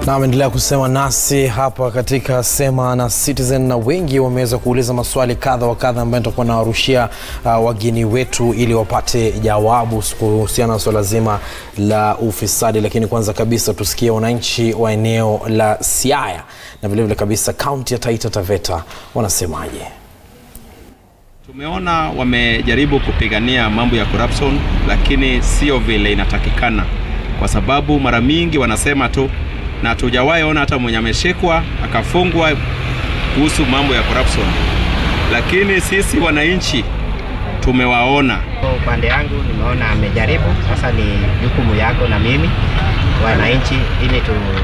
na ameendelea kusema nasi hapa katika Sema na Citizen, na wengi wameweza kuuliza maswali kadha wa kadha ambayo nitakuwa nawarushia uh, wageni wetu ili wapate jawabu kuhusiana na swala zima la ufisadi. Lakini kwanza kabisa tusikie wananchi wa eneo la Siaya na vilevile kabisa kaunti ya Taita Taveta wanasemaje. Tumeona wamejaribu kupigania mambo ya corruption, lakini sio vile inatakikana, kwa sababu mara mingi wanasema tu na tujawahi ona hata mwenye ameshikwa akafungwa kuhusu mambo ya corruption, lakini sisi wananchi tumewaona. Kwa upande yangu nimeona amejaribu, sasa ni jukumu yako na mimi wananchi, ili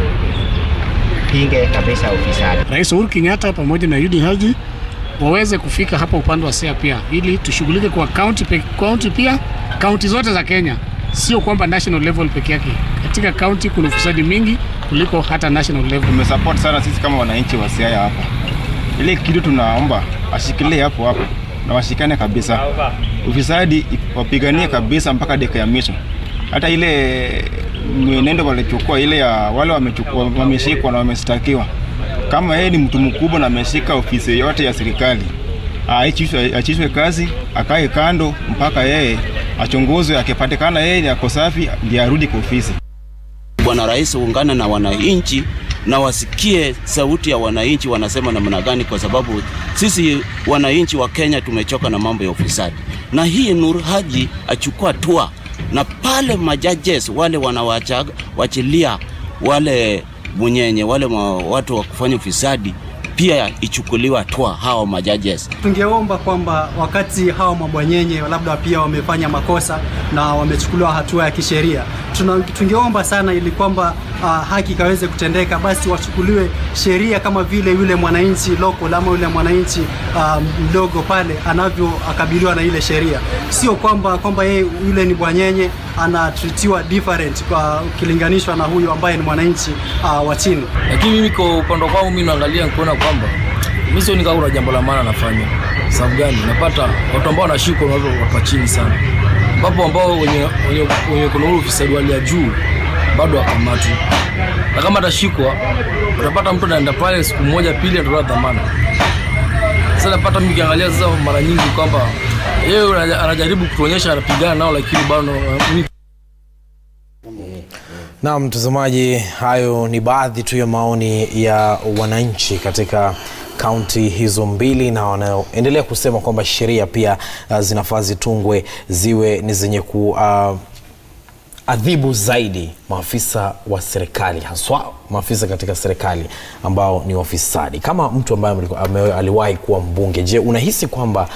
tupinge kabisa ufisadi. Rais Uhuru Kenyatta pamoja na Yudi Haji waweze kufika hapa upande wa Siaya pia, ili tushughulike kwa county, pe, county pia kaunti zote za Kenya, sio kwamba national level peke yake. Katika county kuna ufisadi mingi kuliko hata national level. Tumesupport sana sisi kama wananchi wa Siaya hapa, ile kitu tunaomba ashikilie hapo hapo na washikane kabisa, ufisadi wapiganie kabisa mpaka dakika ya mwisho. Hata ile mwenendo walichukua ile ya wale wamechukua wameshikwa na wameshtakiwa, kama yeye ni mtu mkubwa na ameshika ofisi yote ya serikali, aachishwe kazi, akae kando mpaka yeye achunguzwe, akipatikana yeye ako safi, ndiye arudi kwa ofisi. Bwana Rais ungana na wananchi na wasikie sauti ya wananchi wanasema namna gani, kwa sababu sisi wananchi wa Kenya tumechoka na mambo ya ufisadi, na hii Nur Haji achukua hatua, na pale majajes wale wanawachilia wale munyenye wale ma, watu wa kufanya ufisadi pia ichukuliwa hatua hawa majajes. Tungeomba kwamba wakati hawa mabwanyenye labda pia wamefanya makosa na wamechukuliwa hatua ya kisheria, tungeomba sana ili kwamba uh, haki ikaweze kutendeka, basi wachukuliwe sheria kama vile yule mwananchi local ama yule mwananchi uh, mdogo pale anavyoakabiliwa na ile sheria, sio kwamba kwamba yeye yule ni bwanyenye anatritiwa different kwa ukilinganishwa na huyu ambaye ni mwananchi uh, wa chini. Lakini mimi kwa upande wangu mimi naangalia kuona kwamba mimi sioni kama kuna jambo la maana nafanya. Sababu gani? Napata watu ambao wanashikwa na watu wa chini sana, ambapo ambao wenye wenye, wenye kuna ule ufisadi wa juu bado wakamatwi, na kama atashikwa utapata mtu anaenda pale siku moja pili, atatoa dhamana. Sasa napata mimi kiangalia sasa mara nyingi kwamba yeye anajaribu kutuonyesha anapigana nao, lakini bado na mtazamaji, hayo ni baadhi tu ya maoni ya wananchi katika kaunti hizo mbili, na wanaoendelea kusema kwamba sheria pia uh, zinafaa zitungwe ziwe ni zenye ku uh, adhibu zaidi maafisa wa serikali haswa maafisa katika serikali ambao ni wafisadi. Kama mtu ambaye aliwahi kuwa mbunge, je, unahisi kwamba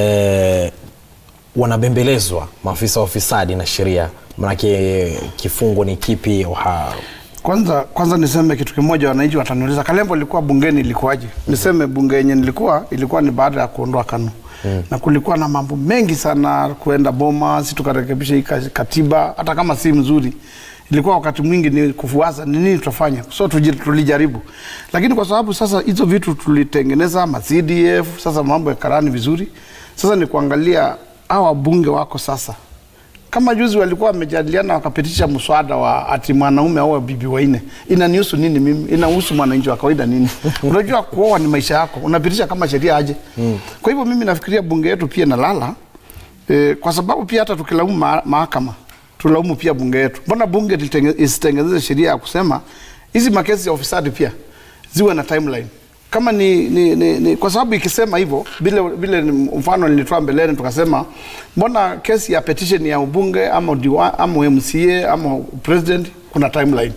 eh, wanabembelezwa maafisa wa ufisadi na sheria? Manake kifungo ni kipi? Ha... Kwanza, kwanza niseme kitu kimoja, wananchi wataniuliza Kalembo ilikuwa bungeni ilikuwaje? Niseme bunge yenye nilikuwa ilikuwa ni baada ya kuondoa KANU hmm. na kulikuwa na mambo mengi sana kuenda boma, si tukarekebisha hii katiba, hata kama si mzuri ilikuwa wakati mwingi ni kufuasa ni nini tutafanya, so tulijaribu, lakini kwa sababu sasa hizo vitu tulitengeneza ma CDF, sasa mambo ya karani vizuri, sasa ni kuangalia hawa wabunge wako sasa kama juzi walikuwa wamejadiliana wakapitisha mswada wa ati mwanaume au bibi wanne. Inanihusu nini mimi? Inahusu mwananchi wa kawaida nini? Unajua kuoa ni maisha yako, unapitisha kama sheria aje? Mm. Kwa hivyo mimi nafikiria bunge yetu pia nalala e, kwa sababu pia hata tukilaumu ma mahakama tulaumu pia bunge yetu. Mbona bunge isitengeneze sheria ya kusema hizi makesi ya ufisadi pia ziwe na timeline kama ni, ni, ni, ni kwa sababu ikisema hivyo vile vile mfano nilitoa mbeleni tukasema mbona kesi ya petition ya ubunge ama diwa, ama MCA ama president kuna timeline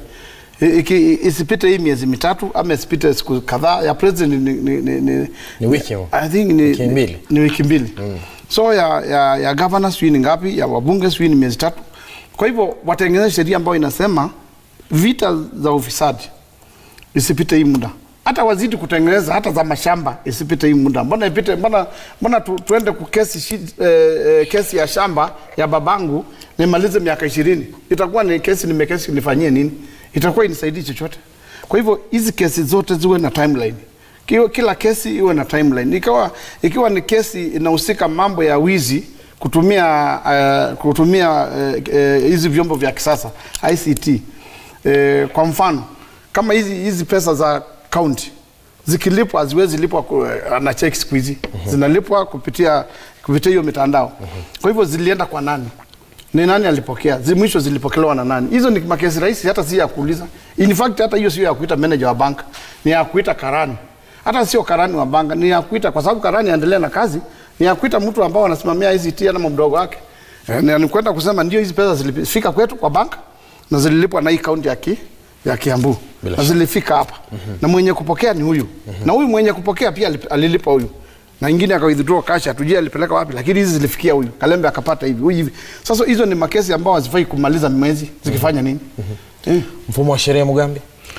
Iki, isipite hii miezi mitatu ama isipite siku kadhaa ya president ni, ni, ni, ni, ni wiki I think ni wiki mbili, ni, ni wiki mbili. Mm. so ya, ya, ya governor sijui ni ngapi ya wabunge sijui ni miezi tatu kwa hivyo watengeneze sheria ambayo inasema vita za ufisadi isipite hii muda hata wazidi kutengeneza hata za mashamba isipite hii muda. Mbona ipite? Mbona mbona tu, tuende kukesi shi, eh, kesi ya shamba ya babangu nimalize miaka ishirini? Itakuwa ni kesi nimekesi nifanyie nini? Itakuwa inisaidii chochote. Kwa hivyo hizi kesi zote ziwe na timeline. Kila, kila kesi iwe na timeline. Ikiwa ikiwa ni kesi inahusika mambo ya wizi kutumia uh, kutumia hizi uh, uh, vyombo vya kisasa ICT uh, kwa mfano kama hizi hizi pesa za county zikilipwa haziwezi lipwa ku- na cheki siku hizi zinalipwa kupitia kupitia hiyo mitandao kwa hivyo zilienda kwa nani ni nani alipokea Zi, mwisho zilipokelewa na nani hizo ni makesi rahisi hata si ya kuuliza in fact hata hiyo sio ya kuita manager wa banka ni ya kuita karani hata sio karani wa banka ni ya kuita kwa sababu karani aendelea na kazi ni ya kuita mtu ambao anasimamia hizi tia na mdogo wake eh, ni ni kwenda kusema ndio hizi pesa zilifika kwetu kwa banka na zililipwa na hii kaunti ya ki, ya Kiambu Bila na shaka. zilifika hapa na mwenye kupokea ni huyu na huyu mwenye kupokea pia alip- alilipa huyu na ingine aka withdraw cash hatujui alipeleka wapi lakini hizi zilifikia huyu Kalembe akapata hivi huyu hivi sasa hizo ni makesi ambao hazifai kumaliza mwezi zikifanya nini eh. Mfumo wa sheria Mugambi?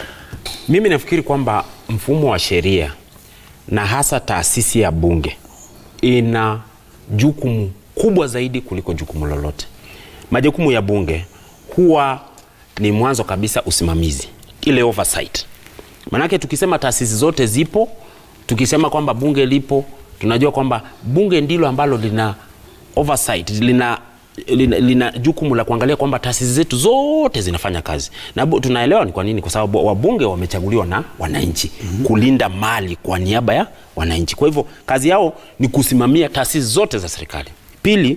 Mimi nafikiri kwamba mfumo wa sheria na hasa taasisi ya bunge ina jukumu kubwa zaidi kuliko jukumu lolote. Majukumu ya bunge huwa ni mwanzo kabisa usimamizi, ile oversight. Manake tukisema taasisi zote zipo, tukisema kwamba bunge lipo, tunajua kwamba bunge ndilo ambalo lina oversight, lina lina, lina jukumu la kuangalia kwamba taasisi zetu zote zinafanya kazi na bu- tunaelewa ni kwa nini, kwa sababu wabunge wamechaguliwa na wananchi mm-hmm. kulinda mali kwa niaba ya wananchi. Kwa hivyo kazi yao ni kusimamia taasisi zote za serikali. Pili,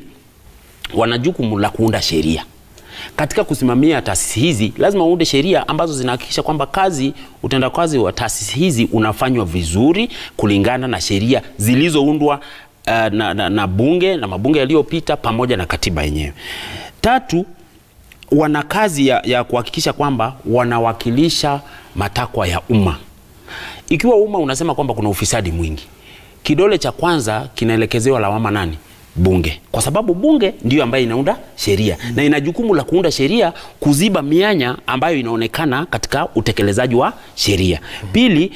wana jukumu la kuunda sheria. Katika kusimamia taasisi hizi, lazima uunde sheria ambazo zinahakikisha kwamba kazi, utendakazi wa taasisi hizi unafanywa vizuri kulingana na sheria zilizoundwa uh, na, na, na bunge na mabunge yaliyopita pamoja na katiba yenyewe. Tatu, wana kazi ya, ya kuhakikisha kwamba wanawakilisha matakwa ya umma. Ikiwa umma unasema kwamba kuna ufisadi mwingi, kidole cha kwanza kinaelekezewa lawama nani? Bunge, kwa sababu bunge ndiyo ambayo inaunda sheria mm. na ina jukumu la kuunda sheria kuziba mianya ambayo inaonekana katika utekelezaji wa sheria mm. Pili,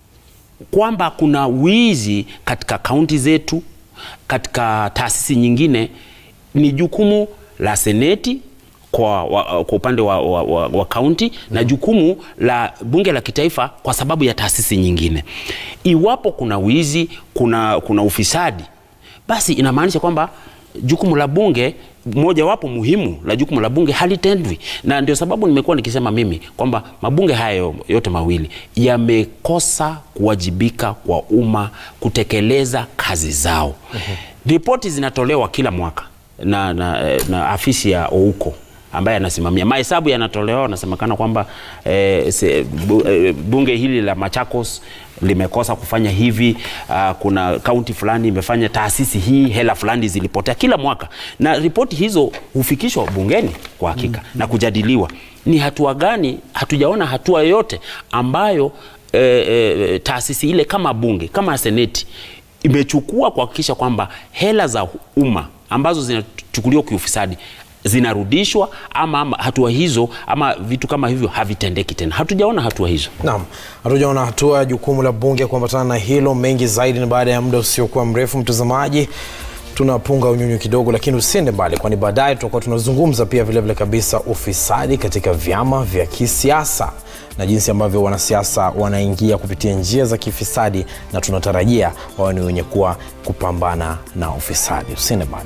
kwamba kuna wizi katika kaunti zetu, katika taasisi nyingine, ni jukumu la seneti kwa, wa, kwa upande wa, wa, wa, wa kaunti na jukumu la bunge la kitaifa kwa sababu ya taasisi nyingine. Iwapo kuna wizi, kuna, kuna ufisadi, basi inamaanisha kwamba jukumu la bunge mojawapo muhimu la jukumu la bunge halitendwi, na ndio sababu nimekuwa nikisema mimi kwamba mabunge haya yote mawili yamekosa kuwajibika kwa umma kutekeleza kazi zao. Ripoti zinatolewa kila mwaka na, na, na afisi ya Ouko ambaye anasimamia mahesabu yanatolewa, anasemekana kwamba eh, se, bu, eh, bunge hili la Machakos limekosa kufanya hivi. Uh, kuna kaunti fulani imefanya taasisi hii, hela fulani zilipotea kila mwaka, na ripoti hizo hufikishwa bungeni kwa hakika mm, na kujadiliwa. Ni hatua gani? Hatujaona hatua yoyote ambayo eh, eh, taasisi ile kama bunge kama seneti imechukua kuhakikisha kwamba hela za umma ambazo zinachukuliwa kiufisadi zinarudishwa ama, ama hatua hizo ama vitu kama hivyo havitendeki tena. Hatujaona hatua hizo. Naam, hatujaona hatua ya jukumu la bunge kuambatana na hilo. Mengi zaidi ni baada ya muda usiokuwa mrefu, mtazamaji. Tunapunga unyunyu kidogo, lakini usiende mbali, kwani baadaye tutakuwa tunazungumza pia vilevile vile kabisa ufisadi katika vyama vya kisiasa na jinsi ambavyo wanasiasa wanaingia kupitia njia za kifisadi, na tunatarajia wawe ni wenye kuwa kupambana na ufisadi. Usiende mbali.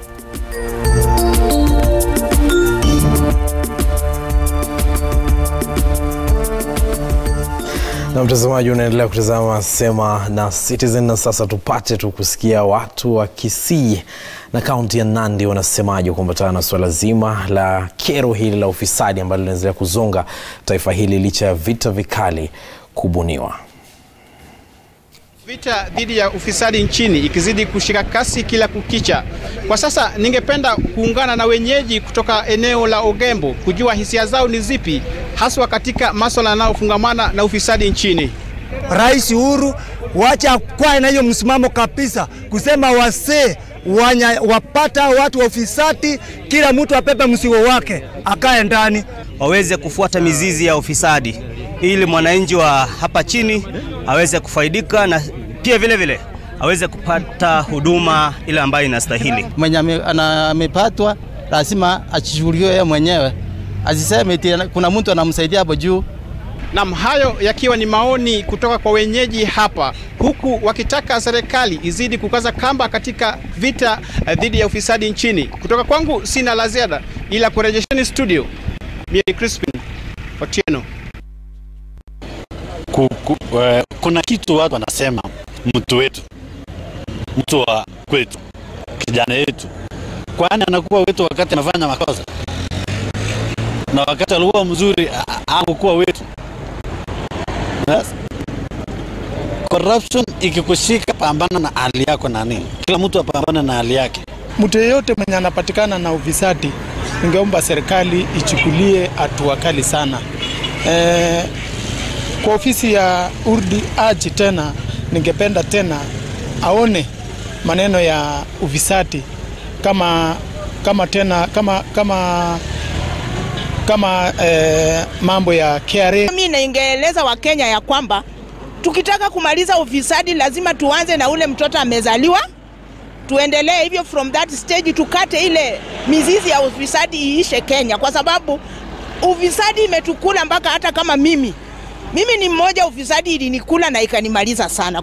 na mtazamaji unaendelea kutazama Sema na Citizen, na sasa tupate tu kusikia watu wa Kisii na kaunti ya Nandi wanasemaje kuambatana na suala zima la kero hili la ufisadi ambalo linaendelea kuzonga taifa hili licha ya vita vikali kubuniwa. Vita dhidi ya ufisadi nchini ikizidi kushika kasi kila kukicha. Kwa sasa ningependa kuungana na wenyeji kutoka eneo la Ogembo kujua hisia zao ni zipi haswa katika masuala yanayofungamana na ufisadi nchini. Rais Uhuru wacha kwae na hiyo msimamo kabisa, kusema wasee wanya, wapata watu wa ufisadi, kila mtu apepe msigo wake akae ndani, waweze kufuata mizizi ya ufisadi ili mwananchi wa hapa chini aweze kufaidika na pia vile vile aweze kupata huduma ile ambayo inastahili. Mwenye amepatwa lazima achishughulikiwe yeye mwenyewe, asiseme eti kuna mtu anamsaidia hapo juu. Nam, hayo yakiwa ni maoni kutoka kwa wenyeji hapa, huku wakitaka serikali izidi kukaza kamba katika vita dhidi ya ufisadi nchini. Kutoka kwangu sina la ziada, ila kurejesheni studio. Mimi Crispin Otieno. ku, ku, eh, kuna kitu watu wanasema mtu wetu, mtu wa kwetu, kijana yetu, kwani anakuwa wetu wakati anafanya makosa, na wakati alikuwa mzuri hakukuwa wetu. Yes. Corruption ikikushika, pambana na hali yako nani, kila mtu apambane na hali yake. Mtu yeyote mwenye anapatikana na ufisadi, ningeomba serikali ichukulie hatua kali sana. E, kwa ofisi ya Urdi Aji tena, ningependa tena aone maneno ya ufisadi kama kama tena kama kama kama eh, mambo ya KRA. Mimi naingeeleza Wakenya ya kwamba tukitaka kumaliza ufisadi lazima tuanze na ule mtoto amezaliwa, tuendelee hivyo from that stage, tukate ile mizizi ya ufisadi iishe Kenya, kwa sababu ufisadi imetukula mpaka hata kama mimi mimi ni mmoja, ufisadi ilinikula na ikanimaliza sana.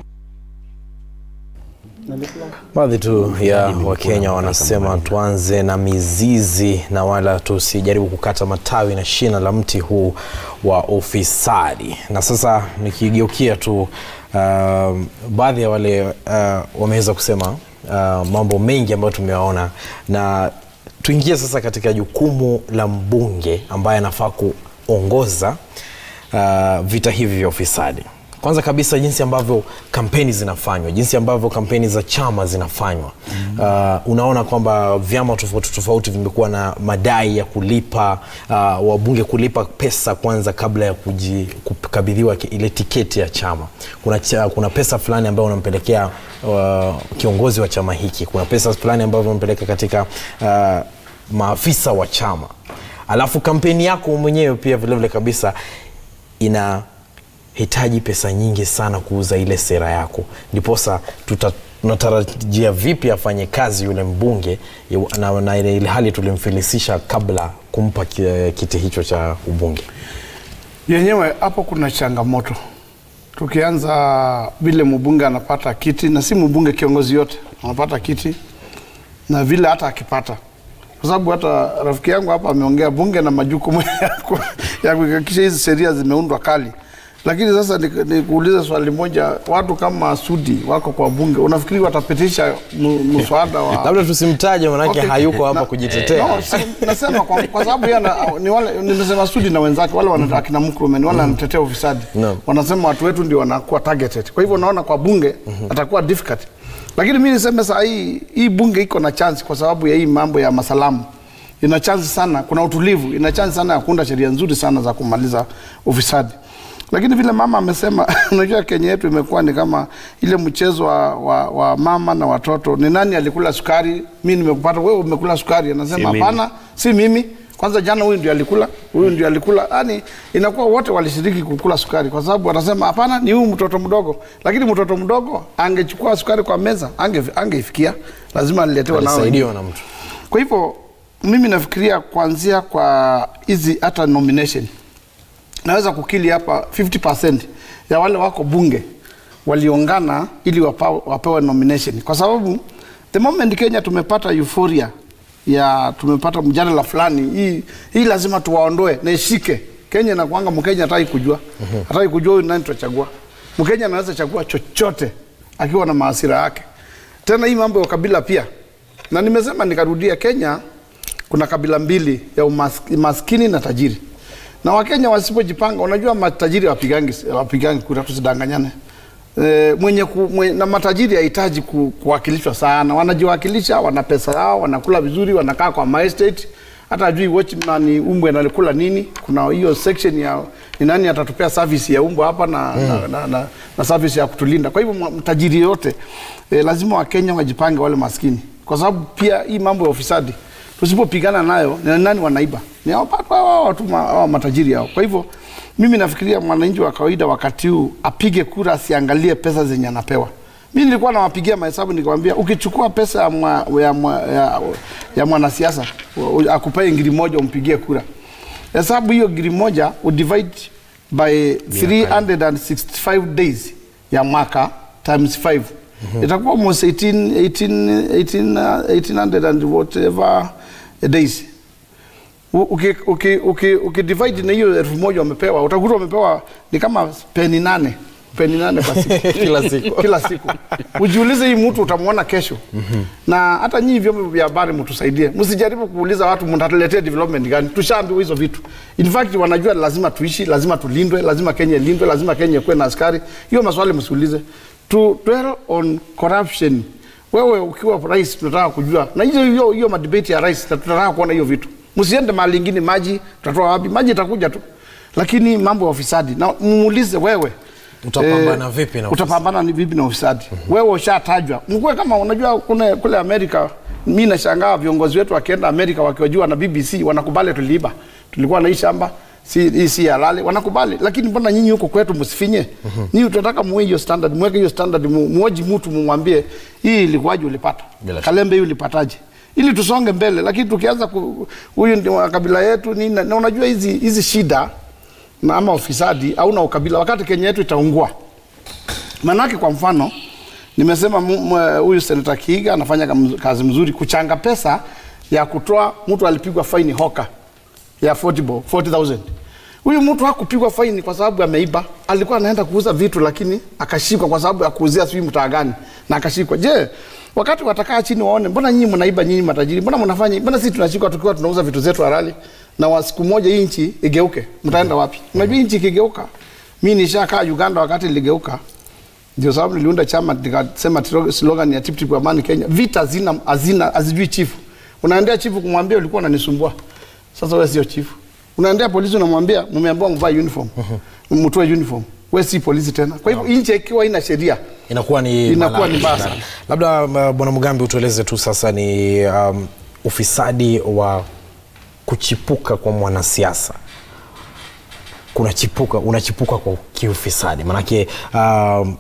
Baadhi tu ya Wakenya wanasema tuanze na mizizi na wala tusijaribu kukata matawi na shina la mti huu wa ufisadi. Na sasa nikigeukia tu uh, baadhi ya wale uh, wameweza kusema uh, mambo mengi ambayo tumewaona, na tuingie sasa katika jukumu la mbunge ambaye anafaa kuongoza uh, vita hivi vya ufisadi. Kwanza kabisa jinsi ambavyo kampeni zinafanywa, jinsi ambavyo kampeni za chama zinafanywa. Uh, unaona kwamba vyama tofauti tofauti vimekuwa na madai ya kulipa uh, wabunge kulipa pesa kwanza kabla ya kuji, kukabidhiwa ki- ile tiketi ya chama. Kuna, cha, kuna pesa fulani ambayo unampelekea uh, kiongozi wa chama hiki, kuna pesa fulani ambayo unampeleka katika uh, maafisa wa chama, alafu kampeni yako mwenyewe pia vilevile kabisa ina hitaji pesa nyingi sana kuuza ile sera yako, ndiposa tuta tunatarajia vipi afanye kazi yule mbunge yu- na, na ile ile hali tulimfilisisha kabla kumpa ki- kiti hicho cha ubunge. yenyewe hapo kuna changamoto. Tukianza vile mbunge anapata kiti, na si mbunge, kiongozi yote anapata kiti, na vile hata akipata, kwa sababu hata rafiki yangu hapa ameongea, bunge na majukumu ya ku- ya kuhakikisha hizi sheria zimeundwa kali. Lakini sasa ni- nikuulize swali moja, watu kama Sudi wako kwa bunge, unafikiri watapitisha mu- mswada wa Labda tusimtaje manake Okay. hayuko hapa Na- kujitetea. No, si- nasema kwa, kwa sababu yeye ana- ni wale nimesema Sudi na wenzake wale wana akina Mkurumeni wale wanatetea ufisadi. Wanasema watu wetu ndio wanakuwa targeted. Kwa hivyo naona kwa bunge atakuwa difficult. Lakini mimi niseme saa hii hii bunge iko na chance kwa sababu ya hii mambo ya masalamu. Ina chance sana, kuna utulivu, ina chance sana ya kuunda sheria nzuri sana za kumaliza ufisadi. Lakini vile mama amesema, unajua Kenya yetu imekuwa ni kama ile mchezo wa, wa, wa mama na watoto. Ni nani alikula sukari? Mimi nimekupata wewe, umekula sukari. Anasema Si mimi. hapana, si mimi. Kwanza jana huyu ndio alikula, huyu ndio alikula. Yani inakuwa wote walishiriki kukula sukari, kwa sababu wanasema hapana, ni huyu mtoto mdogo. Lakini mtoto mdogo angechukua sukari kwa meza, ange angeifikia, lazima aliletewa nao Alisaidiwa wengine. na mtu. Kwa hivyo mimi nafikiria kuanzia kwa hizi hata nomination naweza kukili hapa 50% ya wale wako bunge waliongana ili wapa, wapewe nomination, kwa sababu the moment Kenya tumepata euphoria ya tumepata mjadala fulani, hii, hii lazima tuwaondoe na ishike. Kenya inakuanga Mkenya hataki kujua, hataki kujua huyu nani tutachagua. Mkenya anaweza chagua chochote akiwa na maasira yake. Tena hii mambo ya kabila pia, na nimesema nikarudia, Kenya kuna kabila mbili ya umask- maskini na tajiri na wakenya wasipojipanga unajua matajiri wapigangi wapigangi kura tusidanganyane e, mwenye ku, mwenye, na matajiri hahitaji ku, kuwakilishwa sana wanajiwakilisha wana pesa yao wanakula vizuri wanakaa kwa maestate hata ajui watchman umbwe nalikula nini kuna hiyo section ya ni nani atatupea service ya umbwa hapa na, mm. na, na, na, na service ya kutulinda kwa hivyo mwa- mtajiri yote e, lazima wakenya wajipange wale maskini kwa sababu pia hii mambo ya ufisadi tusipopigana nayo ni nani wanaiba ni hao watu hao watu ma- hao matajiri hao kwa hivyo mimi nafikiria mwananchi wa kawaida wakati huu apige kura asiangalie pesa zenye anapewa mi nilikuwa nawapigia mahesabu nikamwambia ukichukua pesa ya, mwa, ya, mwa, ya, ya mwanasiasa u- akupee ngiri moja umpigie kura hesabu hiyo ngiri moja udivide by 365 days ya mwaka times 5 itakuwa almost 18, 18, 18, uh, 1800 and whatever days U- uki- uki- uki- ukidivide na hiyo elfu moja wamepewa utakuta wamepewa ni kama peni nane peni nane kwa siku Kila siku. kila siku ujiulize hii mtu utamwona kesho na hata nyinyi vyombo vya habari mtusaidie, msijaribu kuuliza watu mtatuletea development gani. Tushaambiwa hizo vitu. In fact wanajua lazima tuishi, lazima tulindwe, lazima Kenya ilindwe, lazima Kenya ikuwe na askari. Hiyo maswali msiulize. To dwell on corruption. Wewe ukiwa rais, tunataka kujua na hiyo hiyo hiyo madebate ya rais, na tunataka kuona hiyo vitu. Msiende mahali ingine, maji tutatoa wapi? Maji itakuja tu, lakini mambo ya ufisadi na muulize wewe Utapambana vipi na ufisadi? utapambana ni vipi na ufisadi wewe ushatajwa mkuwe kama unajua kune, kule amerika mi nashangaa viongozi wetu wakienda amerika wakiwajua na bbc wanakubali tuliiba tulikuwa na hii shamba si, hii si halali wanakubali lakini mbona nyinyi huko kwetu msifanye nyinyi tunataka muwe hiyo standard mweke hiyo standard mu- muoji mtu mumwambie hii ilikuwaje ulipata Bila kalembe hii ulipataje ili tusonge mbele lakini tukianza ku- huyu ndio wa kabila yetu nini na na unajua hizi hizi shida na ama ufisadi au na ukabila wakati Kenya yetu itaungua. Manake kwa mfano nimesema mu- mu- huyu senata Kiiga anafanya kam- kazi mzuri kuchanga pesa ya kutoa mtu alipigwa faini hoka ya 40 bo- 40,000. Huyu mtu hakupigwa faini kwa sababu ameiba, alikuwa anaenda kuuza vitu lakini akashikwa kwa sababu ya kuuzia sijui mtaa gani na akashikwa. Je, wakati watakaa chini waone, mbona nyinyi mnaiba, nyinyi matajiri, mbona mnafanya, mbona sisi tunashikwa tukiwa tunauza vitu zetu halali, na wa siku moja hii nchi igeuke, mtaenda wapi? Unajua hii nchi ikigeuka, mimi nishakaa Uganda wakati iligeuka, ndio sababu niliunda chama nikasema tiro- slogan ya Tip Tip Amani Kenya, vita hazina hazina hazijui chifu. Unaendea chifu kumwambia ulikuwa unanisumbua, sasa wewe sio chifu. Unaendea polisi unamwambia mmeambiwa mvae uniform, mtoe uniform, wewe si polisi tena. Kwa hivyo nchi ikiwa ina sheria inakuwa ni Inakuwa balaa ni mbaya sana. sana. Labda uh, bwana Mugambi, utueleze tu sasa ni um, ufisadi wa kuchipuka kwa mwanasiasa kunachipuka unachipuka kwa kiufisadi manake um,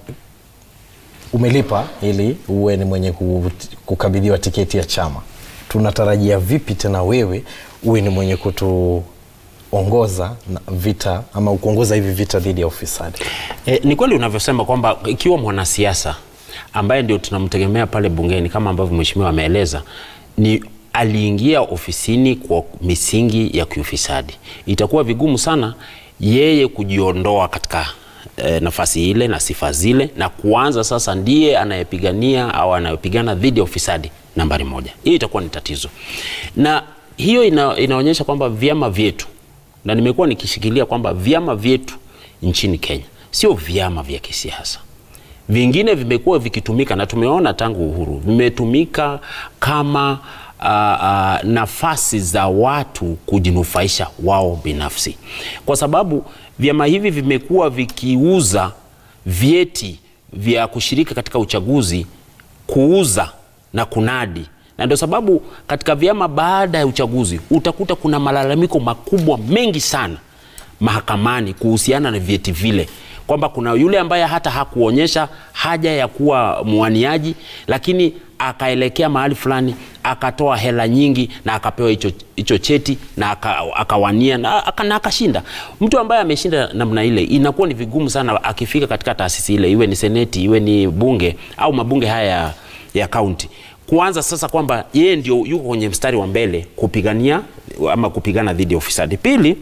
umelipa ili uwe ni mwenye ku- kukabidhiwa tiketi ya chama tunatarajia vipi tena wewe uwe ni mwenye kutuongoza na vita ama kuongoza hivi vita dhidi ya ufisadi E, ni kweli unavyosema kwamba ikiwa mwanasiasa ambaye ndio tunamtegemea pale bungeni kama ambavyo mheshimiwa ameeleza ni aliingia ofisini kwa misingi ya kiufisadi, itakuwa vigumu sana yeye kujiondoa katika e, nafasi ile na sifa zile na kuanza sasa ndiye anayepigania au anayepigana dhidi ya ufisadi nambari moja. Hiyo itakuwa ni tatizo, na hiyo ina, inaonyesha kwamba vyama vyetu na nimekuwa nikishikilia kwamba vyama vyetu nchini Kenya sio vyama vya kisiasa. Vingine vimekuwa vikitumika na tumeona tangu uhuru, vimetumika kama uh, uh, nafasi za watu kujinufaisha wao binafsi, kwa sababu vyama hivi vimekuwa vikiuza vyeti vya kushiriki katika uchaguzi, kuuza na kunadi na ndio sababu katika vyama baada ya uchaguzi utakuta kuna malalamiko makubwa mengi sana mahakamani kuhusiana na vyeti vile kwamba kuna yule ambaye hata hakuonyesha haja ya kuwa mwaniaji lakini akaelekea mahali fulani akatoa hela nyingi na akapewa hicho hicho cheti na aka- akawania na aka- na akashinda. Mtu ambaye ameshinda namna ile, inakuwa ni vigumu sana akifika katika taasisi ile, iwe ni seneti, iwe ni bunge au mabunge haya ya- ya kaunti kuanza sasa kwamba yeye ndio yuko kwenye mstari wa mbele kupigania ama kupigana dhidi ya ufisadi. Pili,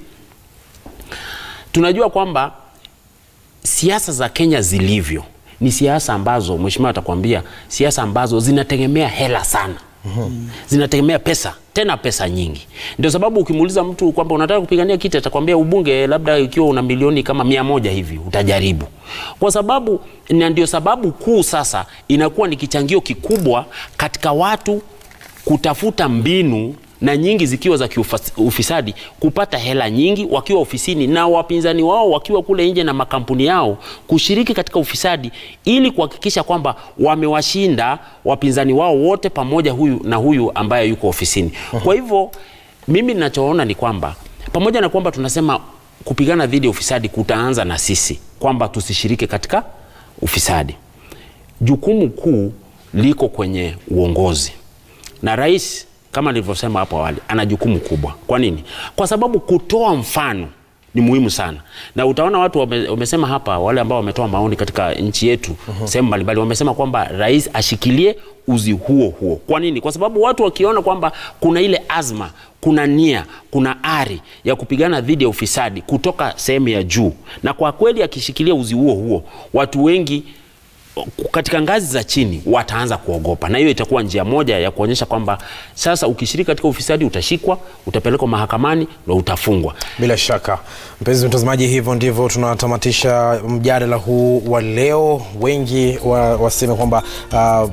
tunajua kwamba siasa za Kenya zilivyo ni siasa ambazo mheshimiwa atakwambia siasa ambazo zinategemea hela sana zinategemea pesa tena pesa nyingi ndio sababu ukimuuliza mtu kwamba unataka kupigania kiti atakwambia ubunge labda ikiwa una milioni kama mia moja hivi utajaribu kwa sababu na ndio sababu kuu sasa inakuwa ni kichangio kikubwa katika watu kutafuta mbinu na nyingi zikiwa za kiufisadi kupata hela nyingi wakiwa ofisini na wapinzani wao wakiwa kule nje na makampuni yao kushiriki katika ufisadi ili kuhakikisha kwamba wamewashinda wapinzani wao wote pamoja huyu na huyu ambaye yuko ofisini. Kwa hivyo mimi ninachoona ni kwamba pamoja na kwamba tunasema kupigana dhidi ya ufisadi kutaanza na sisi kwamba tusishiriki katika ufisadi, jukumu kuu liko kwenye uongozi na rais kama nilivyosema hapo awali ana jukumu kubwa. Kwa nini? Kwa sababu kutoa mfano ni ni muhimu sana, na utaona watu wame, wamesema hapa, wale ambao wametoa maoni katika nchi yetu Mhm. sehemu mbalimbali, wamesema kwamba rais ashikilie uzi huo huo. Kwa nini? Kwa sababu watu wakiona kwamba kuna ile azma, kuna nia, kuna ari ya kupigana dhidi ya ufisadi kutoka sehemu ya juu, na kwa kweli akishikilia uzi huo huo, watu wengi katika ngazi za chini wataanza kuogopa, na hiyo itakuwa njia moja ya kuonyesha kwamba sasa ukishiriki katika ufisadi utashikwa, utapelekwa mahakamani na utafungwa. Bila shaka mpenzi mtazamaji, hivyo ndivyo tunatamatisha mjadala huu wa leo. Wengi wa, waseme kwamba uh,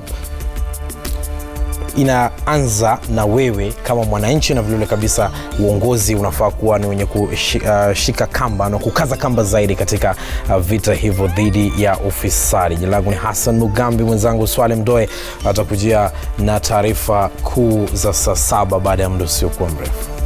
inaanza na wewe kama mwananchi, na vilevile kabisa uongozi unafaa kuwa ni wenye kushika kamba na kukaza kamba zaidi katika uh, vita hivyo dhidi ya ufisadi. Jina langu ni Hassan Mugambi, mwenzangu Swale Mdoe atakujia na taarifa kuu za saa saba baada ya muda usiokuwa mrefu.